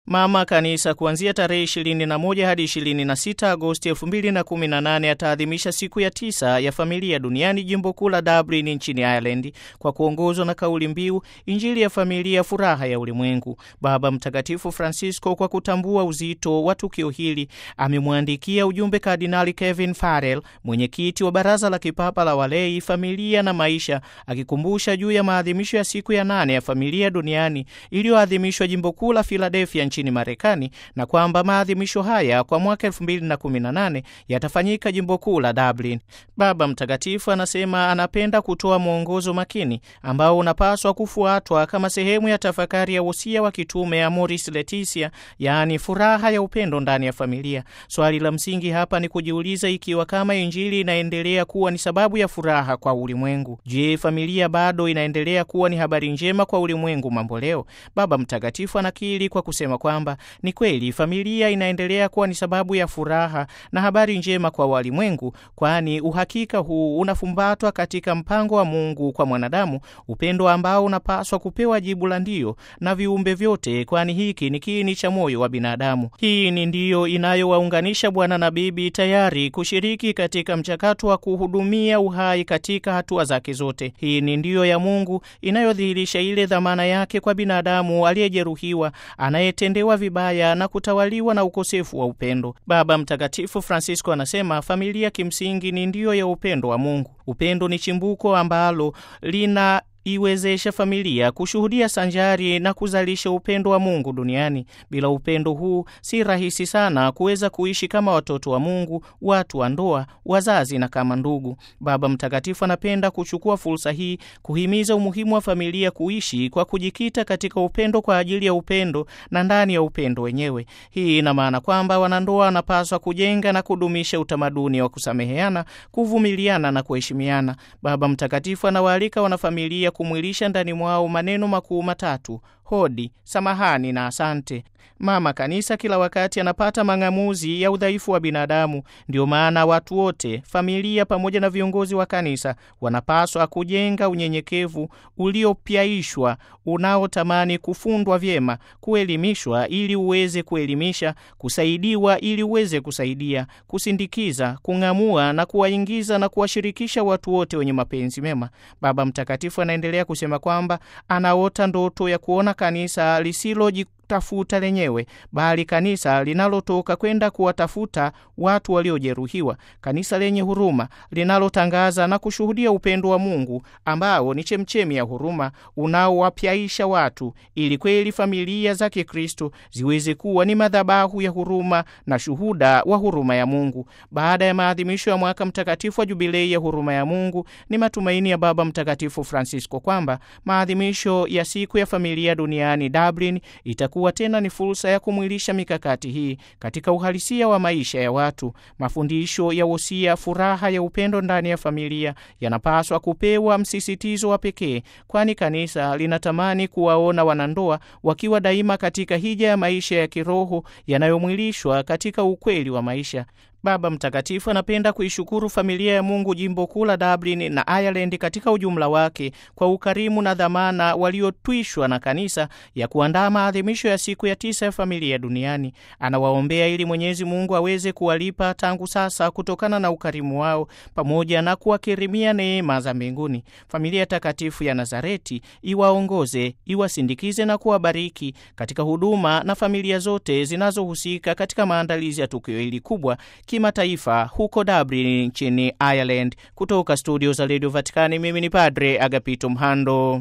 Mama Kanisa kuanzia tarehe 21 hadi 26 Agosti 2018 ataadhimisha siku ya tisa ya familia duniani jimbo kuu la Dublin nchini Ireland kwa kuongozwa na kauli mbiu Injili ya familia, furaha ya ulimwengu. Baba Mtakatifu Francisco, kwa kutambua uzito wa tukio hili, amemwandikia ujumbe Kardinali Kevin Farrell, mwenyekiti wa Baraza la Kipapa la Walei, Familia na Maisha, akikumbusha juu ya maadhimisho ya siku ya nane ya familia duniani iliyoadhimishwa jimbo kuu la Philadelphia nchini Marekani, na kwamba maadhimisho haya kwa mwaka 2018 yatafanyika jimbo kuu la Dublin. Baba Mtakatifu anasema anapenda kutoa mwongozo makini ambao unapaswa kufuatwa kama sehemu ya tafakari ya wosia wa kitume Amoris Laetitia, yaani furaha ya upendo ndani ya familia. Swali la msingi hapa ni kujiuliza ikiwa kama Injili inaendelea kuwa ni sababu ya furaha kwa ulimwengu, je, familia bado inaendelea kuwa ni habari njema kwa ulimwengu mambo leo? Baba Mtakatifu anakiri kwa kusema kwamba ni kweli familia inaendelea kuwa ni sababu ya furaha na habari njema kwa walimwengu, kwani uhakika huu unafumbatwa katika mpango wa Mungu kwa mwanadamu, upendo ambao unapaswa kupewa jibu la ndio na viumbe vyote, kwani hiki ni kiini cha moyo wa binadamu. Hii ni ndiyo inayowaunganisha bwana na bibi, tayari kushiriki katika mchakato wa kuhudumia uhai katika hatua zake zote. Hii ni ndiyo ya Mungu inayodhihirisha ile dhamana yake kwa binadamu aliyejeruhiwa, anayetendewa vibaya na kutawaliwa na ukosefu wa upendo. Baba Mtakatifu Francisco anasema familia kimsingi ni ndiyo ya upendo wa Mungu. Upendo ni chimbuko ambalo lina iwezesha familia kushuhudia sanjari na kuzalisha upendo wa Mungu duniani. Bila upendo huu si rahisi sana kuweza kuishi kama watoto wa Mungu, watu wa ndoa, wazazi na kama ndugu. Baba Mtakatifu anapenda kuchukua fursa hii kuhimiza umuhimu wa familia kuishi kwa kujikita katika upendo kwa ajili ya upendo na ndani ya upendo wenyewe. Hii ina maana kwamba wanandoa wanapaswa kujenga na kudumisha utamaduni wa kusameheana, kuvumiliana na kuheshimiana. Baba Mtakatifu anawaalika wanafamilia kumwilisha ndani mwao maneno makuu matatu: hodi, samahani na asante. Mama Kanisa kila wakati anapata mang'amuzi ya udhaifu wa binadamu. Ndio maana watu wote, familia pamoja na viongozi wa kanisa, wanapaswa kujenga unyenyekevu uliopyaishwa, unaotamani kufundwa vyema, kuelimishwa ili uweze kuelimisha, kusaidiwa ili uweze kusaidia, kusindikiza, kung'amua na kuwaingiza na kuwashirikisha watu wote wenye mapenzi mema. Baba Mtakatifu anaendelea kusema kwamba anaota ndoto ya kuona kanisa lisiloji tafuta lenyewe bali kanisa linalotoka kwenda kuwatafuta watu waliojeruhiwa, kanisa lenye huruma linalotangaza na kushuhudia upendo wa Mungu ambao ni chemchemi ya huruma unaowapyaisha watu, ili kweli familia za Kikristo ziweze kuwa ni madhabahu ya huruma na shuhuda wa huruma ya Mungu. Baada ya maadhimisho ya mwaka mtakatifu wa jubilei ya huruma ya Mungu, ni matumaini ya Baba Mtakatifu Francisco kwamba maadhimisho ya siku ya familia duniani Dublin itakuwa tena ni fursa ya kumwilisha mikakati hii katika uhalisia wa maisha ya watu. Mafundisho ya wosia furaha ya upendo ndani ya familia yanapaswa kupewa msisitizo wa pekee, kwani kanisa linatamani kuwaona wanandoa wakiwa daima katika hija ya maisha ya kiroho yanayomwilishwa katika ukweli wa maisha. Baba Mtakatifu anapenda kuishukuru familia ya Mungu jimbo kuu la Dublin na Ireland katika ujumla wake kwa ukarimu na dhamana waliotwishwa na kanisa ya kuandaa maadhimisho ya siku ya tisa ya familia duniani. Anawaombea ili Mwenyezi Mungu aweze kuwalipa tangu sasa kutokana na ukarimu wao pamoja na kuwakirimia neema za mbinguni. Familia takatifu ya Nazareti iwaongoze, iwasindikize na kuwabariki katika huduma na familia zote zinazohusika katika maandalizi ya tukio hili kubwa kimataifa huko Dublin nchini Ireland. Kutoka studio za Radio Vatikani, mimi ni Padre Agapito Mhando.